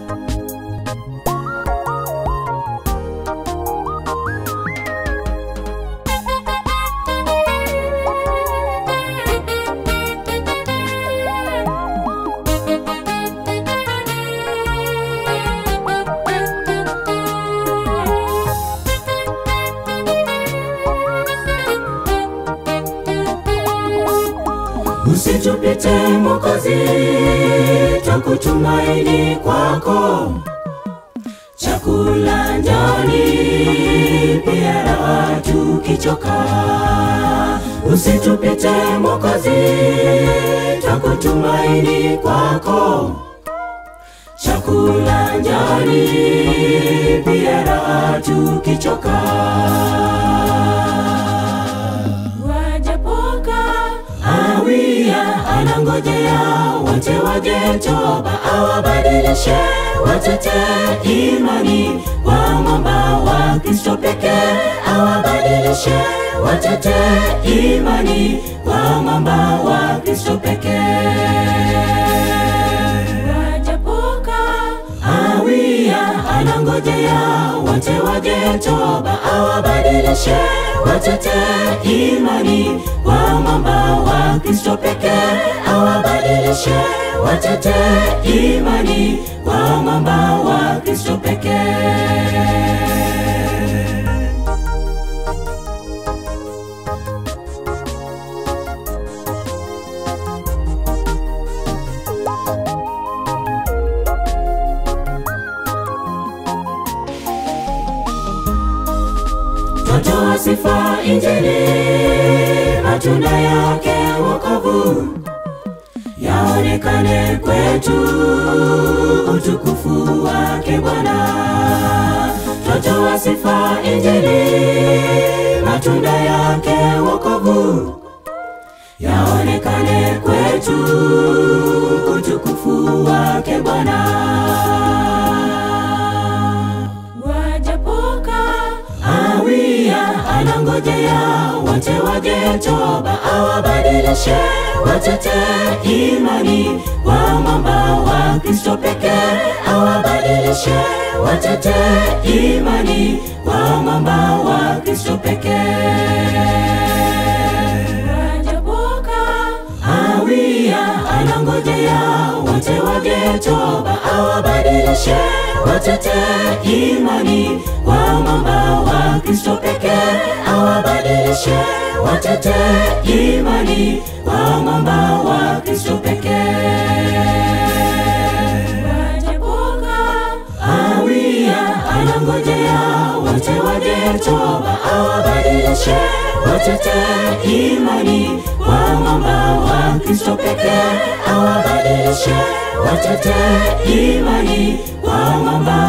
Usitupite Mwokozi, twakutumaini kwako. Chakula njani, pia raha tukichoka. Usitupite Mwokozi, twakutumaini kwako. Chakula njani, pia raha tukichoka. Wajapoka awia anangojea wote waje toba, awabadilishe watete imani kwa mwamba wa Kristo pekee, awabadilishe watete imani kwa mwamba wa Kristo pekee. Wajapoka awia anangojea wote waje toba, awabadilishe watete imani kwa mwamba wa Kristo pekee, awabadilishe watete imani kwa mwamba wa Kristo pekee. Twatoa sifa Injili, matunda yake wokovu yaonekane kwetu, utukufu wake Bwana. Twatoa sifa Injili, matunda yake wokovu yaonekane kwetu, utukufu wake Bwana. Wajapoka awia anangojea wote waje toba, awabadilishe watete imani kwa mwamba wa Kristo pekee, awabadilishe watete imani kwa mwamba wa Kristo pekee. Wajapoka awia anangojea wote waje toba, awabadilishe watete imani kwa mwamba wa Kristo pekee, awabadilishe watete imani kwa mwamba wa Kristo pekee. Wajapoka awia anangojea wote waje toba, awabadilishe watete imani kwa mwamba wa Kristo pekee, awabadilishe watete imani kwa mwamba